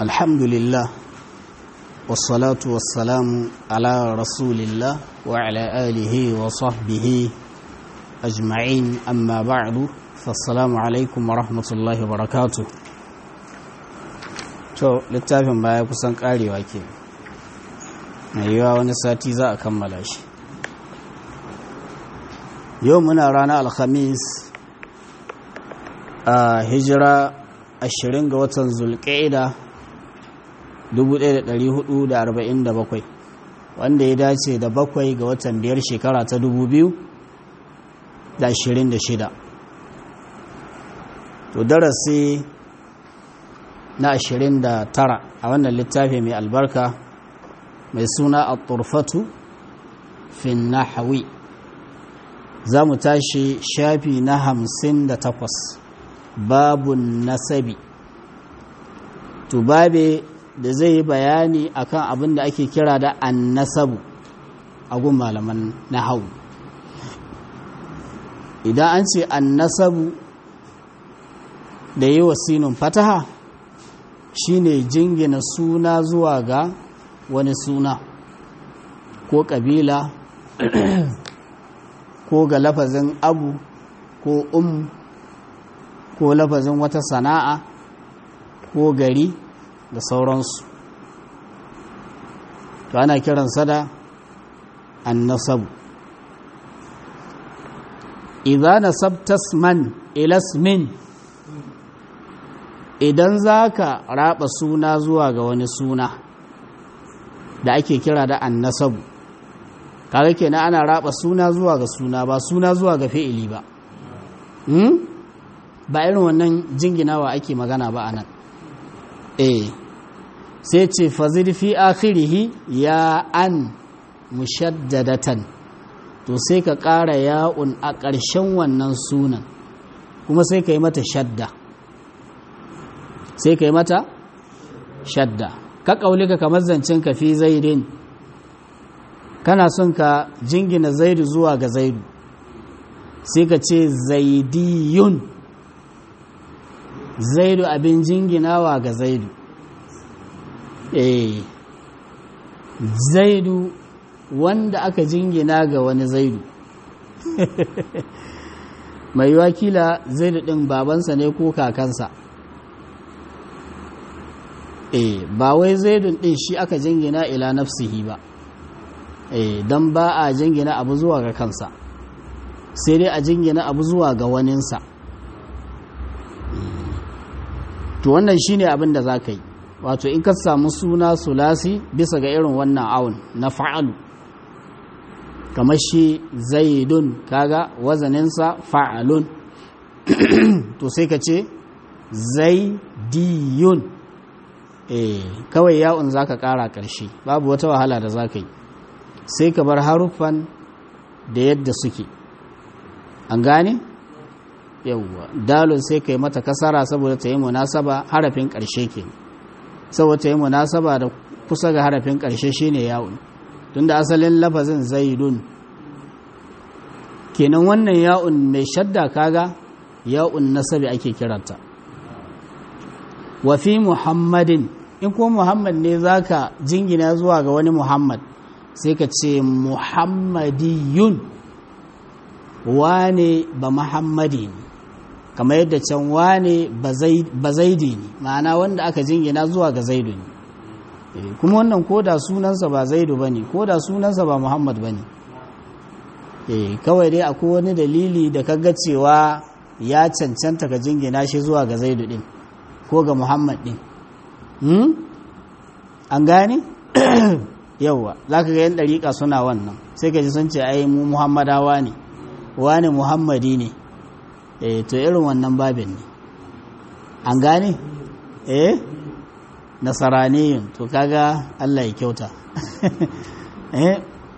الحمد لله والصلاة والسلام على رسول الله وعلى آله وصحبه أجمعين أما بعد فالسلام عليكم ورحمة الله وبركاته to littafin baya kusan karewa ke mai yiwa wani sati za a kammala shi yau muna ranar alhamis a hijira 20 ga watan zulƙaida 1447 wanda ya dace da bakwai ga watan biyar shekara ta 2026 to darasi na 29 a wannan littafi mai albarka mai suna a turfatu fin nahawi za mu tashi shafi na 58 babun nasabi to babe da zai yi bayani akan abin da ake kira da annasabu a gun malaman nahawu idan an ce annasabu da yi wa sinin fataha shine jingina suna zuwa ga wani suna ko ƙabila ko ga lafazin abu ko um ko lafazin wata sana'a ko gari da sauransu to ana kiransa da annasabu idza nasabtas man ilasmin idan zaka raba suna zuwa ga wani suna da ake kira da annasabu kaga kenan ana raba suna zuwa ga suna ba suna zuwa ga fi'ili ba hmm? ba irin wannan jinginawa ake magana ba anan eh sai ce fazir fi akhirihi ya an mushaddadatan to sai ka ƙara ya'un a ƙarshen wannan sunan kuma sai ka yi mata shadda sai ka yi mata shadda ka ƙaulika kamar zancen ka fi zaidin kana son ka jingina zaidu zuwa ga zaidu sai ka ce zaidiyun zaidu abin jinginawa ga zaidu eh zaidu wanda aka jingina ga wani zaidu mai wakila zaidu ɗin babansa ne ko kakansa eh ba wai zaidun ɗin shi aka jingina ila nafsihi ba eh don ba a jingina abu zuwa ga kansa sai dai a jingina abu zuwa ga waninsa to wannan shine abin da za ka yi wato in ka samu suna sulasi bisa ga irin wannan awun na fa'alu kamar shi zaidun kaga wazaninsa fa'alun to sai ka ce zaidiyun eh kawai ya'un za ka ƙara ƙarshe babu wata wahala da za ka yi sai ka bar haruffan da yadda suke an gane? yauwa dalon sai ka yi mata kasara saboda ta yi munasaba harafin ƙarshe ke saboda ta yi munasaba da kusa ga harafin ƙarshe shine ya'un tunda asalin lafazin zaidun kenan wannan ya'un mai shadda kaga ya'un nasabi ake kiranta wa fi muhammadin in ko muhammad ne zaka jingina zuwa ga wani muhammad sai ka ce muhammadiyun wane ba muhammadi ne kamar yadda can wane ba zaidi ne ma'ana wanda aka jingina zuwa ga zaidu ne kuma wannan koda sunansa ba zaidu ba ne koda sunansa ba muhammad ba ne kawai dai akwai wani dalili da kaga cewa ya cancanta ka jingina shi zuwa ga zaidu din ko ga muhammad din an gane yauwa za ka ga yan ɗariƙa suna wannan sai ka ji sun ce ai mu muhammadawa ne wane muhammadi ne eh to irin wannan babin ne an gane eh nasaraniyin to kaga Allah ya kyauta eh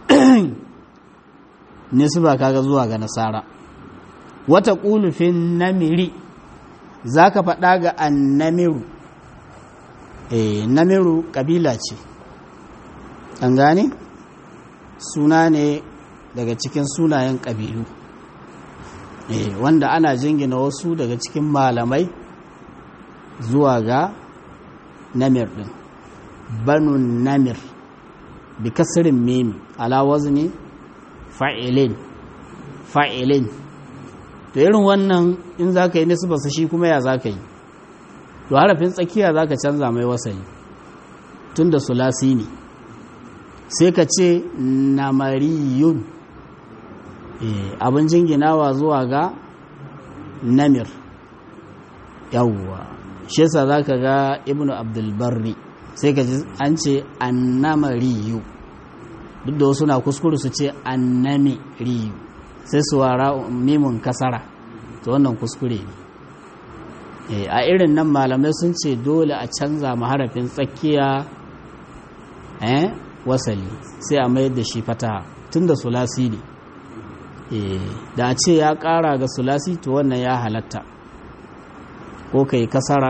nisba kaga zuwa ga nasara wata qulufin namiri zaka faɗa ga annamiru eh namiru kabila ce an gane suna ne daga cikin sunayen ƙabilu wanda ana jingina wasu daga cikin malamai zuwa ga namir din banu namir bi kasirin mimi ala wazni fa'ilin fa'ilin to irin wannan in za ka yi nisbarsa shi kuma ya za ka yi to harafin tsakiya za ka canza mai wasali tun da sulasi ne sai ka ce namariyun abin jinginawa zuwa ga namir yawwa shi yasa za ka ga ibnu abdulbarri sai ka ji an ce annamariyu duk da wasu na kuskure su ce annamiriyu sai su wara mimun kasara to wannan kuskure ne a irin nan malamai sun ce dole a canza maharafin tsakiya eh wasali sai a mayar da shi fataha tun da sulasi ne da a ce ya kara ga sulasi to wannan ya halatta ko ka yi kasara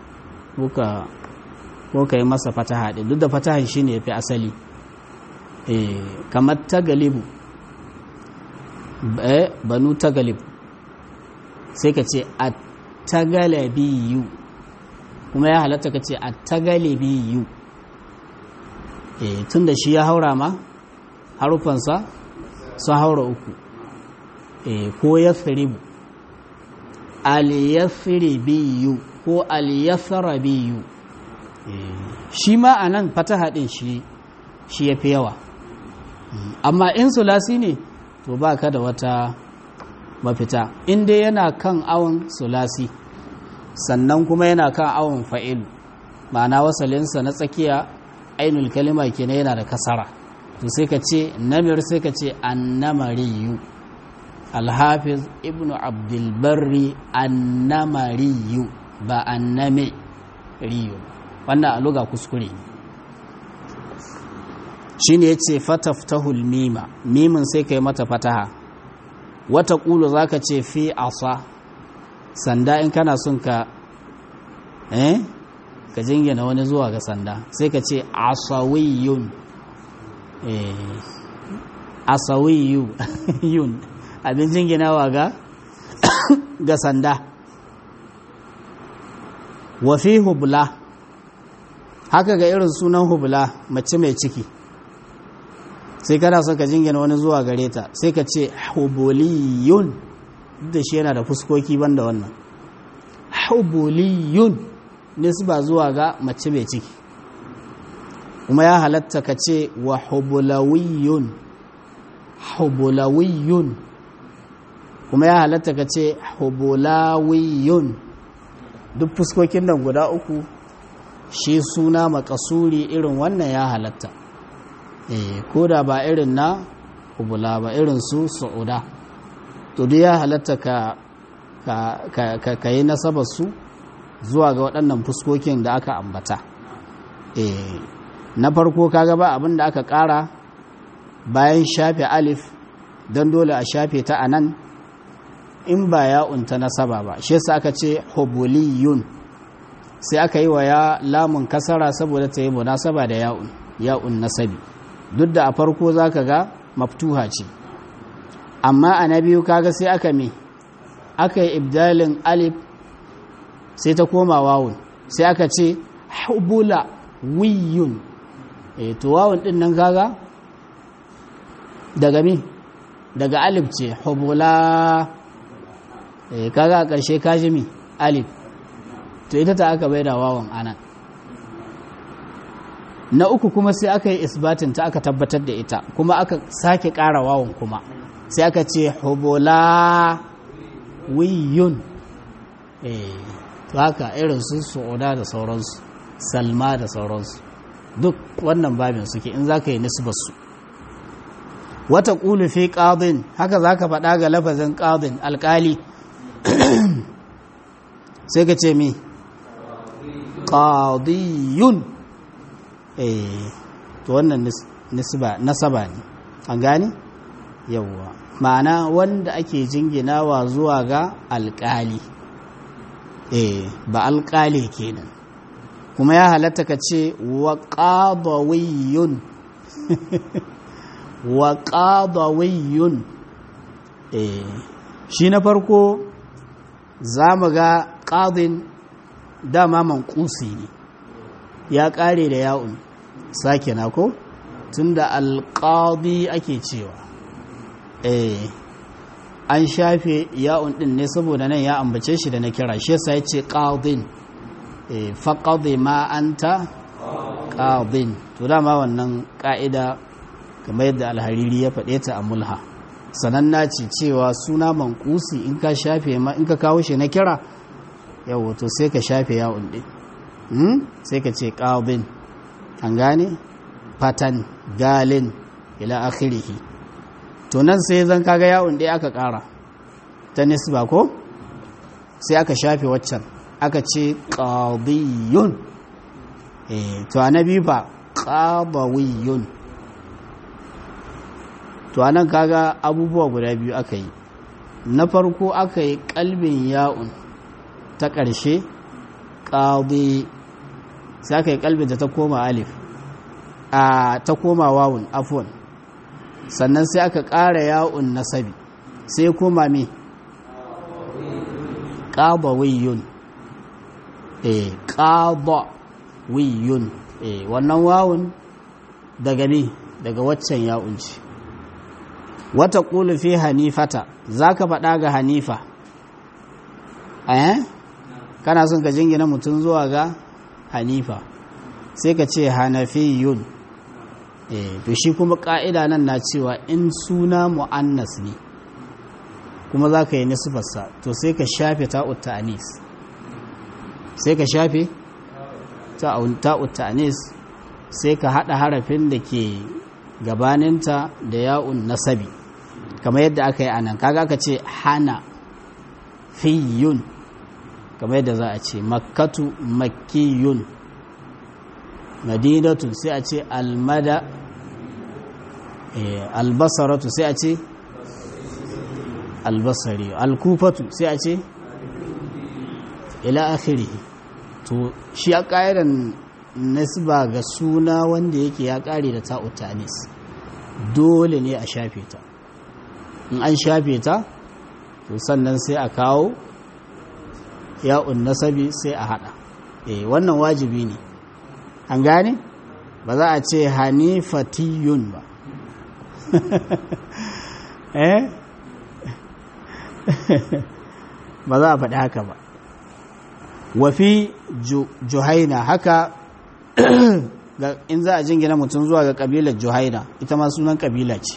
ko ka yi masa fataha ɗin duk da fatahan shi ne ya fi asali kamar ta galibu banu ta galibu sai ka ce a tagalabiyu kuma ya halatta ka ce a tagalabiyu tun da shi ya haura ma harufansa sun haura uku ko ya firibu aliyafiribiyu ko aliyafarabiyu shi ma a nan fataha ɗin shi ya fi yawa amma in sulasi ne to ba ka da wata mafita in dai yana kan awon sulasi sannan kuma yana kan awon fa'ilu ma'ana wasalinsa na tsakiya ainul kalima kenan yana da kasara to sai ka ce namir sai ka ce annamariyu alhafiz ibnu abdulbarri annamariyu ba anname riyu wannan a luga kuskure shi ne ya ce fataftahul mima mimin sai ka yi mata fataha wata ƙulu za ka ce fi asa sanda in kana son ka eh ka jingina wani zuwa ga sanda sai ka ce asawiyun eh asawiyun abin jinginawa ga ga sanda wa fi hubla haka ga irin sunan hubla mace mai ciki sai kana son ka jingina wani zuwa gare ta sai ka ce hubuliyun da shi yana da fuskoki banda wannan hubuliyun nisba zuwa ga mace mai ciki kuma ya halatta ka ce wa hubulawiyun hubulawiyun kuma ya halatta ka ce hubulawiyun duk fuskokin nan guda uku shi suna makasuri irin wannan ya halatta ko da ba irin na hubula ba irin su su'uda to duk ya halatta ka ka yi nasabar su zuwa ga waɗannan fuskokin da aka ambata na farko kaga ba abin da aka ƙara bayan shafe alif don dole a shafe ta a nan in ba ya'un ta nasaba ba shi yasa aka ce hubuliyun sai aka yi wa ya lamun kasara saboda ta yi munasaba da ya'un ya'un nasabi duk da a farko za ka ga maftuha ce amma a na biyu kaga sai aka me aka yi ibdalin alif sai ta koma wawun sai aka ce hubula wiyun e to wawun din nan kaga daga mi daga alif ce hubula e kaga a ƙarshe kaji mi alif to ita ta aka bai da wawan anan na uku kuma sai aka yi isbatin ta aka tabbatar da ita kuma aka sake ƙara wawan kuma sai aka ce hubula wiyun eh haka irin su su'uda da sauransu salma da sauransu duk wannan babin suke in za ka yi nisbarsu wata ƙulu fi ƙadin haka za ka faɗa ga lafazin ƙadin alƙali sai ka ce mi ƙadiyun eh to wannan nasaba ne an gane yawwa ma'ana wanda ake jinginawa zuwa ga alƙali eh ba alƙali kenan kuma ya halatta ka ce wa ƙadawiyun wa ƙadawiyun eh shi na farko za mu ga ƙadin dama manƙusi ne ya ƙare da ya'un sake na ko tunda alƙadi ake cewa eh an shafe ya'un ɗin ne saboda nan ya ambace shi da na kira shi yasa ya ce ƙadin faƙaɗe ma an ta ƙadin to dama wannan ƙa'ida kamar yadda alhariri ya faɗe ta a mulha sananna ce cewa suna mankusi in ka shafe ma in ka kawo shi na kira yau to sai ka shafe yawon ɗin sai ka ce ƙawbin an gane fatan galin ila akhirihi to nan sai zan kaga yawon ɗaya aka ƙara ta nisba ko sai aka shafe waccan aka ce ƙawbiyun to a na biyu ba ƙabawiyun to anan kaga abubuwa guda biyu aka yi na farko aka yi kalbin ya'un ta ƙarshe ƙaɗi sai aka yi kalbin da ta koma alif a ta koma wawun afon sannan sai aka ƙara ya'un nasabi sai koma me ƙaɓawiyun e ƙaɓawiyun e wannan wawun daga me daga waccan ya'un ce wata ƙulu fi hanifata za ka faɗa ga hanifa eh kana son ka jingina mutum zuwa ga hanifa sai ka ce hanafiyun eh to shi kuma ƙa'ida nan na cewa in suna mu'annas ne kuma za ka yi nisfarsa to sai ka shafe ta'ut ta'anis sai ka shafe ta'ut ta'anis sai ka haɗa harafin da ke gabaninta da ya'un nasabi kamar yadda aka yi anan kaga aka ce hana fiyun kamar yadda za a ce makkatu makkiyun madinatu sai a ce almada albasaratu sai a ce albasari alkufatu sai a ce ila akhiri to shi a ƙa'idan nasba ga suna wanda yake ya ƙare da ta'utanis dole ne a shafe ta in an shafe ta to sannan sai a kawo ya'un nasabi sai a hada eh wannan wajibi ne an gane ba za a ce hanifatiyun ba eh ba za a faɗi haka ba wafi juhaina haka in za a jingina mutum zuwa ga ƙabilar juhaina ita ma sunan ƙabila ce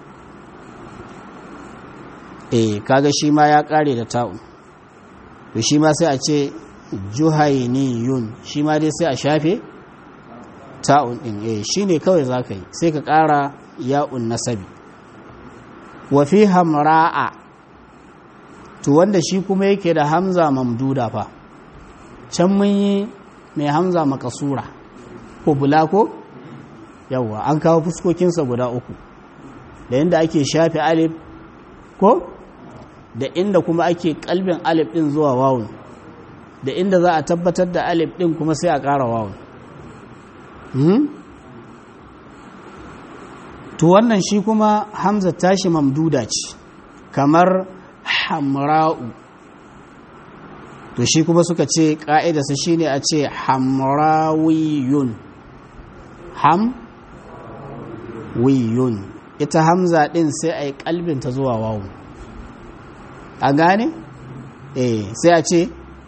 eh kaga shi ma ya ƙare da ta'un to shi ma sai a ce juhainiyun shi ma dai sai a shafe ta'un ɗin eh shi ne kawai za ka yi sai ka ƙara ya'un nasabi wafi hamra'a to wanda shi kuma yake da hamza mamduda fa can mun yi mai hamza makasura ko bula ko yawwa an kawo fuskokinsa guda uku da inda ake shafe alif ko da inda kuma ake kalbin alif din zuwa wawun da inda za a tabbatar da alif din kuma sai a ƙara wawun to wannan shi kuma hamza tashi mamduda ce kamar hamra'u to shi kuma suka ce ƙa'idarsa shi ne a ce hamrawiyun hamwiyun ita hamza ɗin sai a yi ƙalbinta zuwa wawu a gane? eh sai a ce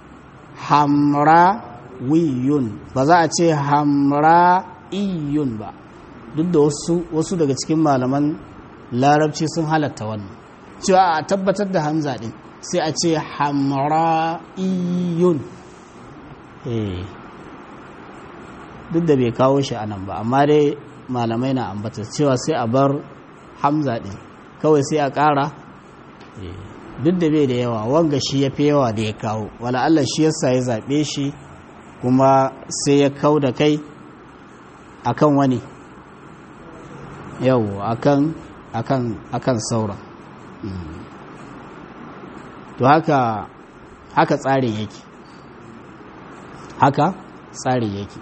hamrawiyun ba za a ce hamra'iyun ba duk da wasu daga cikin malaman larabci sun halatta wannan cewa a tabbatar da hamza ɗin sai a ce hamra'iyun duk da bai kawo shi a nan ba amma dai malamai na ambata cewa sai a bar hamza ɗin kawai sai a ƙara duk da bai da yawa wanga shi ya fi yawa da ya kawo wala Allah shi yasa ya zaɓe shi kuma sai ya kau da kai akan wani yau akan akan akan sauran to haka haka tsarin yake haka tsarin yake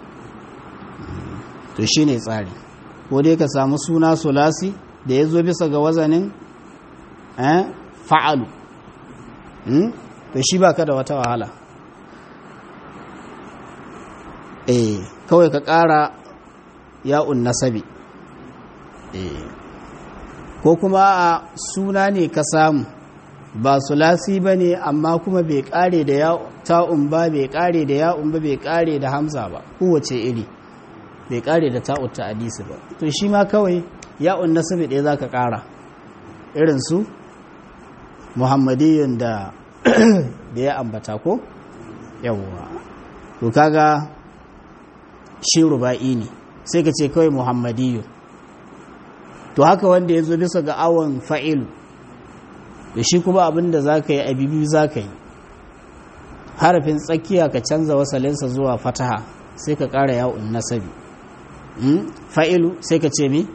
to shine tsari ko dai ka samu suna sulasi da ya zo bisa ga wazanin fa'alu to shi ba ka da wata wahala eh kawai ka ƙara ya'un nasabi eh ko kuma a suna ne ka samu ba sulasi ba ne amma kuma bai ƙare da ta'un ba bai ƙare da ya'un ba bai ƙare da hamza ba kowace iri bai ƙare da ta'un ta hadisi ba to shi ma kawai ya'un nasabi ɗaya za ka ƙara irin su muhammadiyun da da ya ambata ko yawwa to kaga shi ruba'i ne sai ka ce kawai muhammadiyun to haka wanda ya zo bisa ga awon fa'ilu da shi kuma abinda za ka yi abibi za ka yi harafin tsakiya ka canza wasalinsa zuwa fataha sai ka ƙara yawon nasabi fa'ilu sai ka ce mi?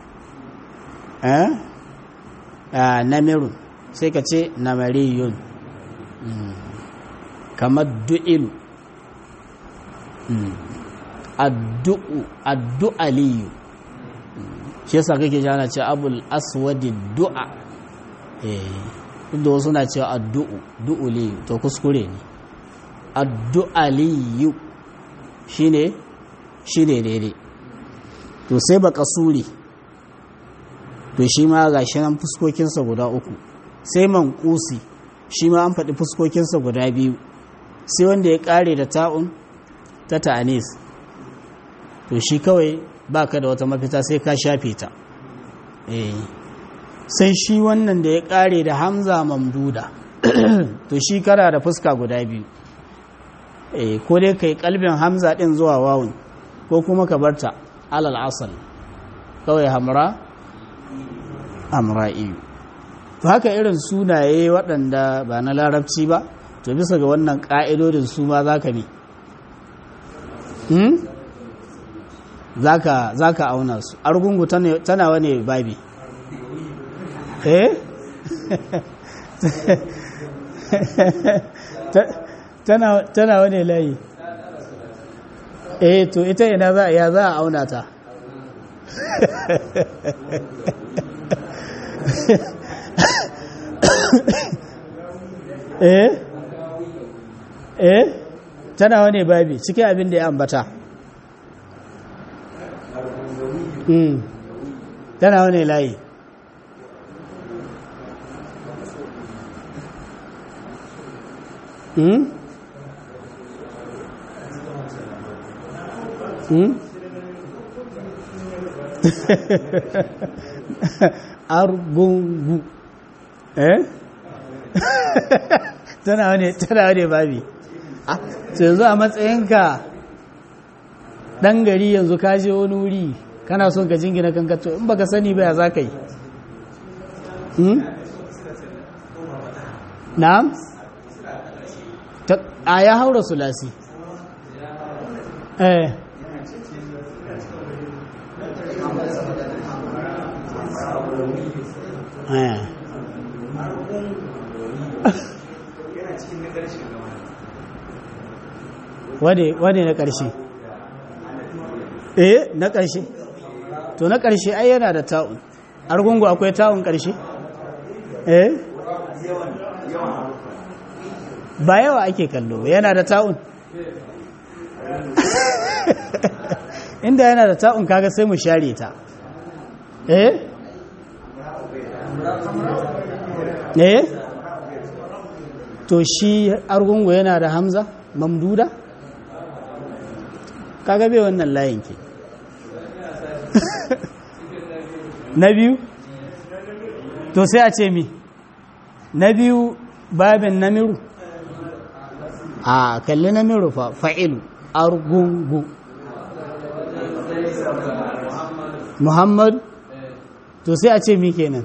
namirun sai ka ce namariyun kamar du'ilu addu'u addu'aliyu shi yasa kake jana ce abul aswadi du'a inda wasu na cewa addu'u du'uliyu to kuskure ne addu'aliyu shine shine daidai to sai baka suri to shi ma ga shi nan fuskokinsa guda uku sai mankusi shi ma an faɗi fuskokinsa guda biyu sai wanda ya ƙare da ta'un ta ta'anis to shi kawai baka da wata mafita sai ka shafe ta sai shi wannan da ya ƙare da hamza mamduda to shi kara da fuska guda biyu ko dai kai kalbin hamza ɗin zuwa wawun ko kuma ka barta alal asal kawai hamra amra'iyu to haka irin sunaye waɗanda ba na larabci ba to bisa ga wannan ƙa'idodin su ma za ka ne za ka auna su argungu tana wane babi eh tana wane layi eh to ita ina za a za a auna ta eh eh tana wane babi cikin abin da ya ambata mm. tana wane layi mm? mm? argungu eh tana wane tana wane babi ah yanzu a matsayinka dan gari yanzu ka je wani wuri kana son ka jingina kanka to in baka sani ba ya za ka yi hmm? na'am a ya haura sulasi eh eh wane na ƙarshe eh na ƙarshe to na ƙarshe ai yana da ta'un argungu akwai ta'un ƙarshe eh ba yawa ake kallo yana da ta'un inda yana da ta'un kaga sai mu share ta eh eh to shi argungu yana da hamza mamduda kaga bai wannan layin ke na biyu to sai a ce mi na biyu babin namiru a kalli namiru fa fa'ilu argungu muhammad to sai a ce mi kenan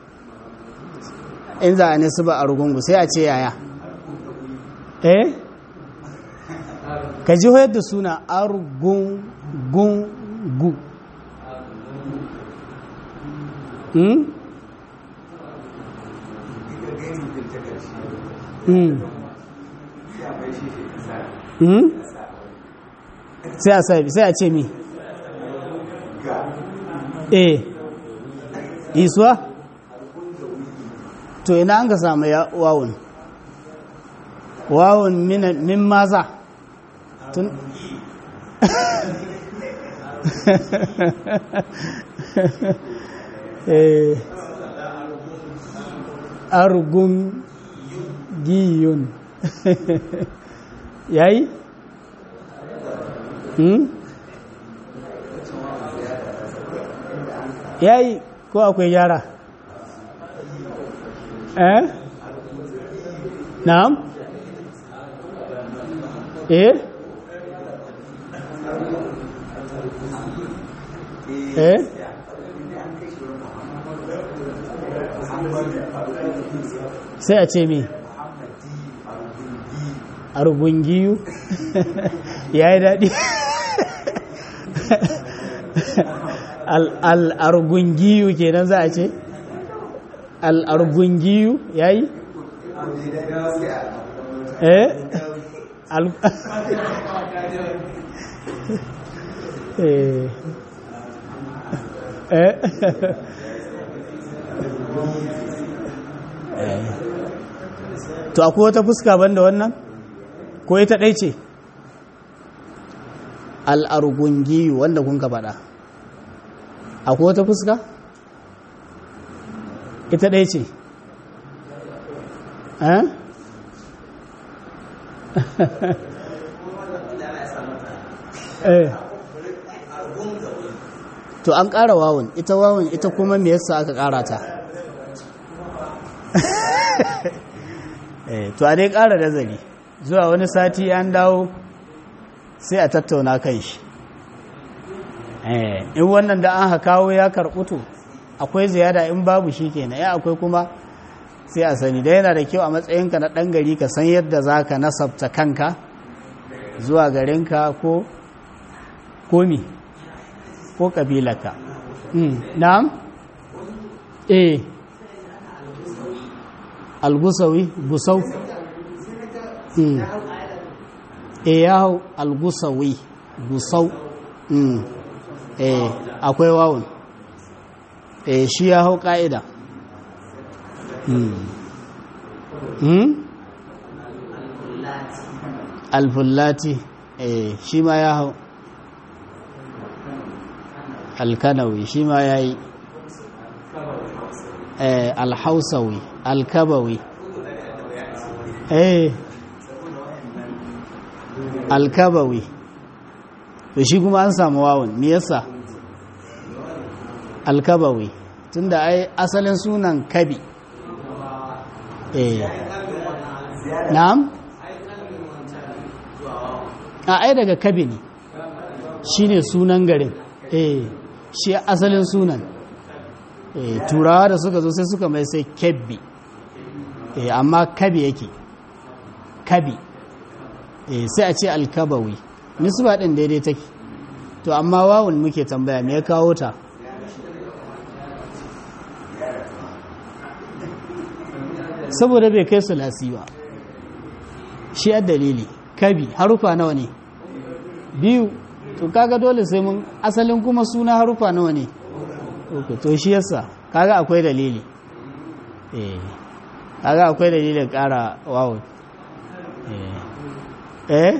in za a nisu ba argungu sai a ce yaya eh ka ji hoyar da suna argungu hmm? hmm? hmm? sai a sai a ce mi eh isuwa to ina an ka samu wawun wawun min maza tun argun giyun yayi hmm? yayi ko akwai gyara eh na'am eh eh sai a ce mi argungiyu ya yi daɗi al'argungiyu kenan za a ce al'argungiyu ya yi eh eh to akwai wata fuska banda wannan ko ita ɗai ce al'argungiyu wanda kun ka faɗa akwai wata fuska ita ɗai ce eh to an ƙara wawun ita wawun ita kuma me yasa aka ƙara ta to a dai ƙara nazari zuwa wani sati an dawo sai a tattauna kan shi in wannan da an kawo ya karɓutu akwai ziyada in babu shi kenan ya akwai kuma sai a sani da yana da kyau a matsayinka na ɗan gari ka san yadda za ka nasabta kanka zuwa garinka ko komi ko ƙabilaka na'am eh algusawi gusau e ya hau algusawi gusau e akwai wawun e shi ya hau ƙa'ida alfullati e shi ma ya hau alkanawi shi ma ya yi alhausawi alkabawi eh alkabawi to shi kuma an samu wawon me yasa alkabawi tunda ai asalin sunan kabi eh na'am a ai daga kabi ne shine sunan garin eh shi asalin sunan turawa da suka zo sai suka mai sai kebbi amma kabi yake kabi sai a ce alkabawi nisba ɗin daidai take to amma wawun muke tambaya me ya kawo ta saboda bai kai sulasi ba shi a dalili kabi harufa nawa ne biyu to kaga dole sai mun asalin kuma suna harufa nawa ne to shi yasa kaga akwai dalili eh kaga akwai dalilin ƙara wawon eh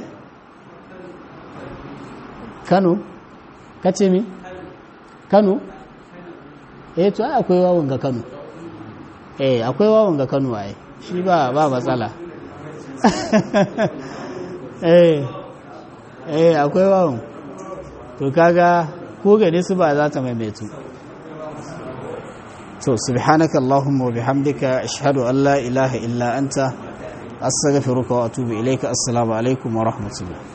kano kace mi kano eh to ai akwai wawon ga kano eh akwai wawon ga kano ai shi ba ba matsala eh eh akwai wawon to kaga ko gane su ba za ta maimaitu to subhanaka allahumma wa bihamdika ashhadu an la ilaha illa anta astaghfiruka wa atubu ilayka assalamu alaikum wa rahmatullah